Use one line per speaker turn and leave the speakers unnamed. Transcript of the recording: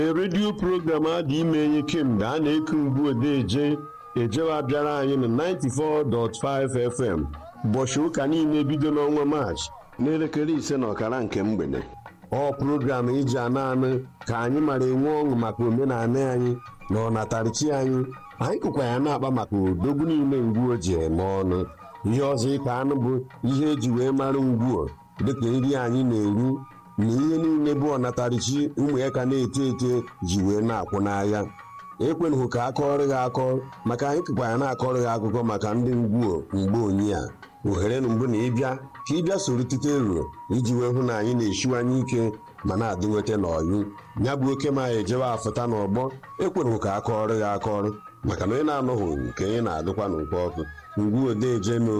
redio program adị ime enye kemgbe a na-eku mgbu odeje ejewa bịara anyị na 94.5 FM ụbọchị ụka niile bido n'ọnwa maachị n'elekere ise na ọkara nke mgbede ọ program iji ana anụ ka anyị mara enwe ọṅụ maka omenala anyị na ọnatarichi anyị anyị kụkwa ya na-akpa maka odogwu niile ngwuo ji eme ọnụ ihe ọzọ ịka anụ bụ ihe eji wee mara ngwuo dịka nri anyị na-eru na ihe niile bụ ọnatarichi ụmụ ya ka na-eto eto ji wee na-akwụ n'ahịa ekwenụghị ka akọrọ gị akọ maka anyị kụkwa ya na-akọrọ gị akụkọ maka ndị ngwuo mgbe onyi a ohere na mbụ na ịbịa ka ịbịa soro tite ero iji wee hụ na anyị na-esiwanye ike ma na-adị nweta n'ọyụ ya bụ oke ma ejewe afụta n'ọgbọ ekwenụghị ka akọrọ gị akọrọ maka na onye na-anọghị nke onye na-adịkwa n'ụkọ ọkụ ngwu odeje na